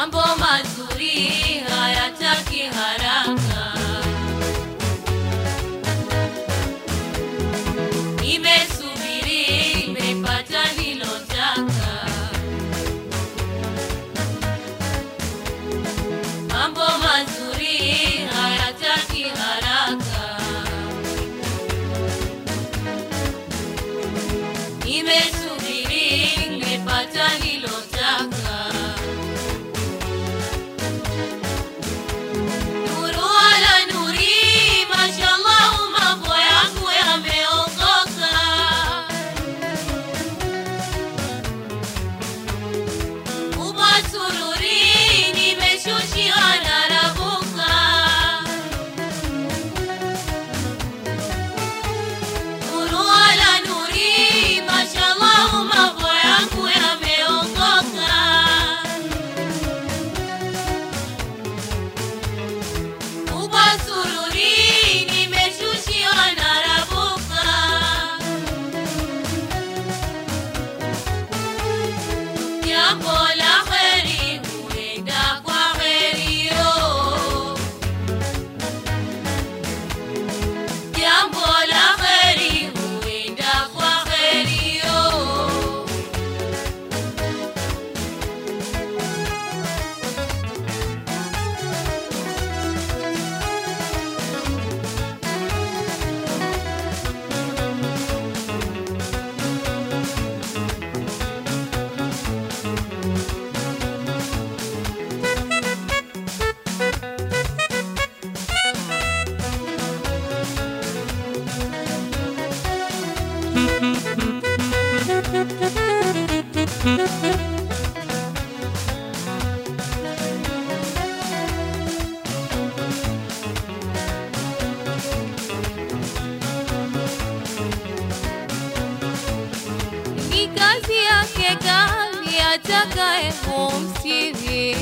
mambo mazuri hayataki haraka. Nimesubiri, nimepata nilotaka. Mambo mazuri hayataki haraka. Nimesubiri, nimepata nilotaka. Nuru ala nuri, mashallah, mambo yangu yameongoka. Kubwa sururi, nimeshushiwa na rabuka. Nuru ala nuri, mashallah, mambo yangu yameongoka. Kubwa sururi, nimeshushiwa na rabuka. Jambo la heri huenda kwa heri yo. Jambo la heri huenda kwa heri yo. ni kazi yake gani atakaye kumstiri,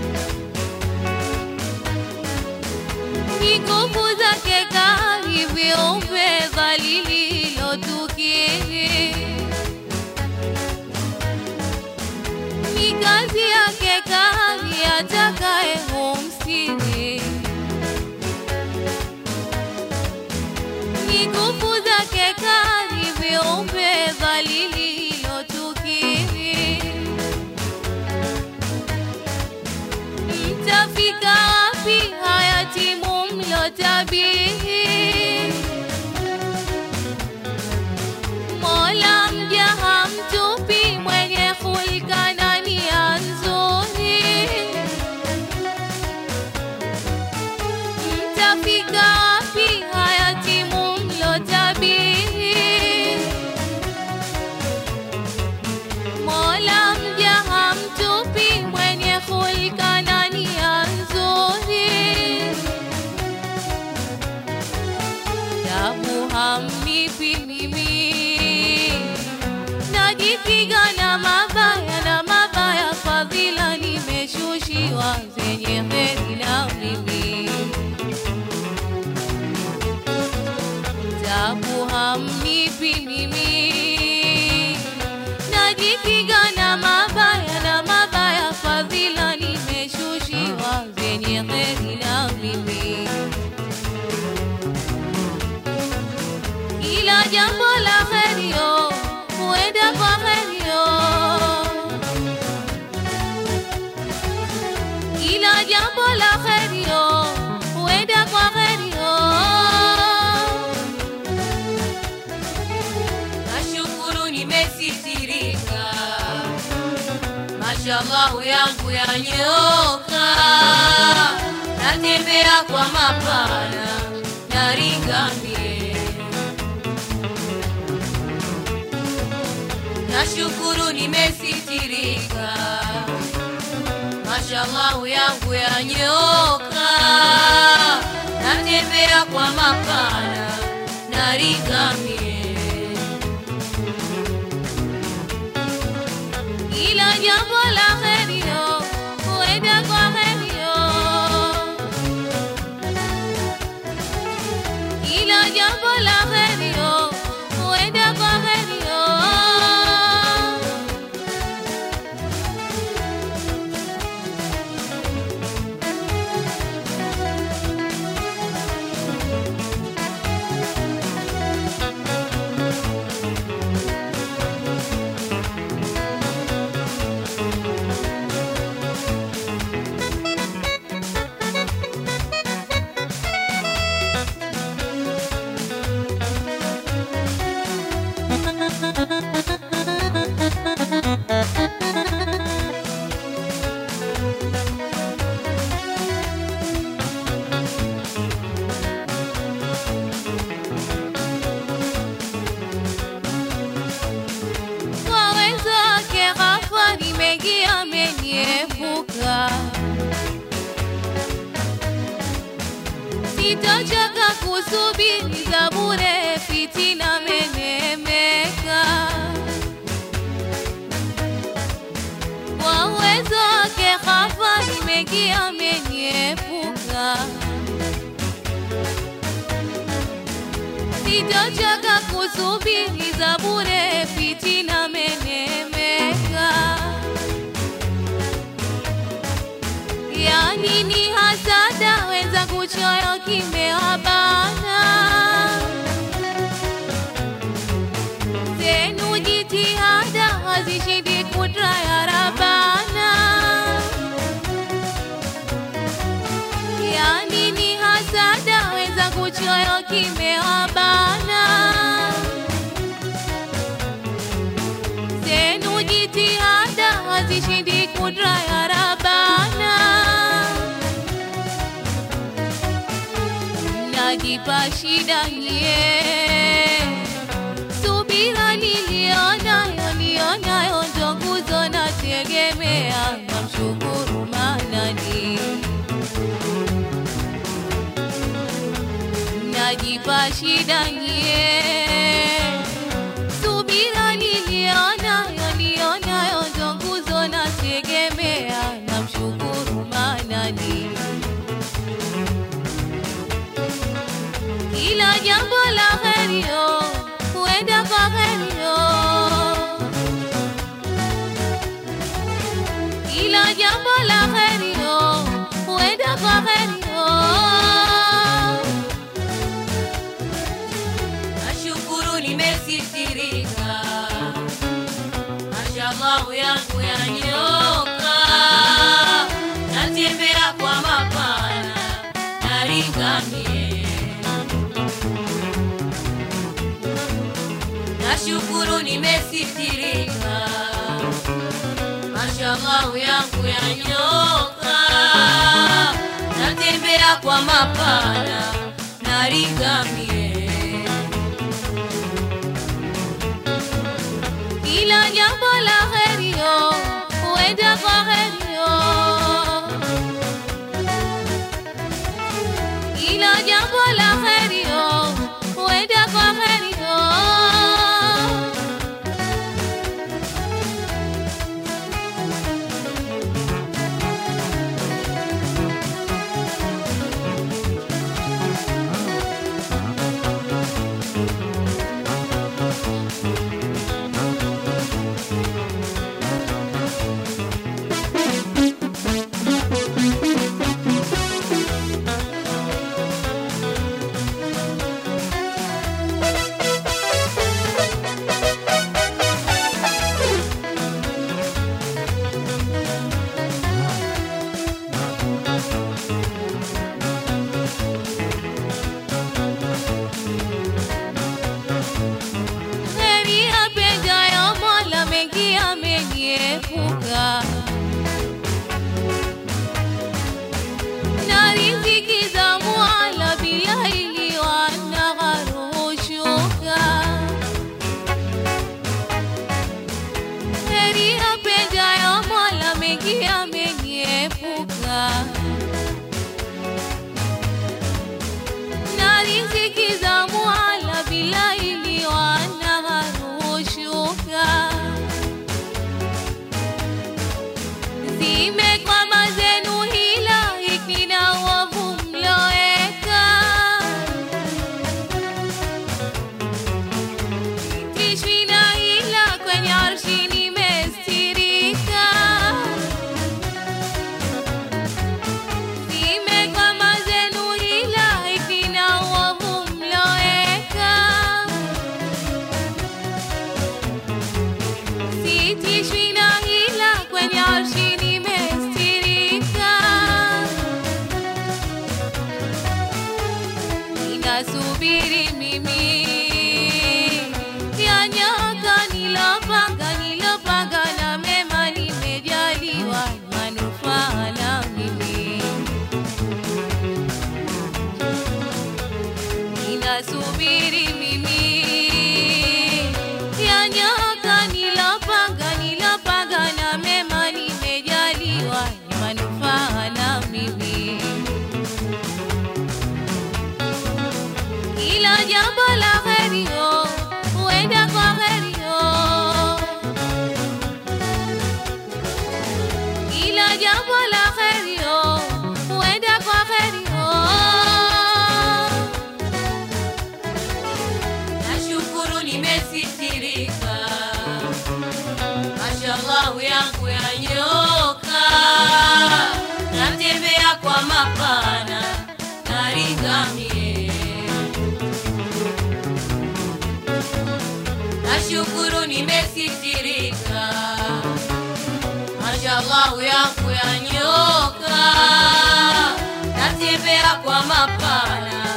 ni nguvu zake gani viumbe dhalili lotukiri, ni kazi yake gani atakaye kumstiri ni nguvu zake kali viumbe dhalili lotukiri. Mtafika wapi hayatimu mlotabiri? Mola mja hamtupi mwenye hulka na nia nzuri. Mtafika wapi hayatimu mlotabiri? Mola mja hamtupi mwenye hulka na nia nzuri. Tabu hamnipi mimi, najipiga na mabaya na mabaya, fadhila nimeshushiwa zenye heri na mimi tabu hamnipi mimi, najipiga na mabaya na mabaya, fadhila nimeshushiwa zenye heri na mimi. Kila jambo la herio huenda kwa herio, kila jambo la herio huenda kwa herio. Nashukuru nimesitirika, mashallah yangu yanyoka, natembea kwa mapana naringamie. Nashukuru nimesitirika, mashallah yangu yanyoka, natembea kwa mapana naringamie. Kila jambo la herio huenda kwa herio, kila jambo la herio huenda kwa herio. sitochoka kusubiri za bure, fitina menemeka kwa uwezo wake hafani mengi ameniepuka, sitochoka kusubiri za bure, fitina menemeka. Yani ni hasada weza kuchoyo kimewabana zenu jitihada hazishindi kudra ya Rabana. Yani ni hasada weza kuchoyo kimewabana zenu jitihada hazishindi kudra ya Rabana. Najipa shida nie subira nilionayo nilionayo ndo nguzo nategemea, namshukuru Manani. Najipa shida nie subira nilionayo nilionayo ndo nguzo nategemea, namshukuru Manani. Kila jambo la herio huenda kwa herio, kila jambo la herio huenda kwa herio. Nashukuru nimesitirika, mashallah yangu yanyoka, natembea kwa mapana naringamie. Nashukuru nimesitirika, mashallah yangu yanyoka, natembea kwa mapana naringamie. Kila jambo la herio huenda kwa herio, kila jambo la herio huenda kwa herio. jambo la heri oh, huenda kwa heri oh. Nashukuru nimesitirika, mashallah yangu yanyoka, natembea kwa mapana naringamie. Nashukuru nimesitirika, mashallah yangu yanyoka, natembea kwa mapana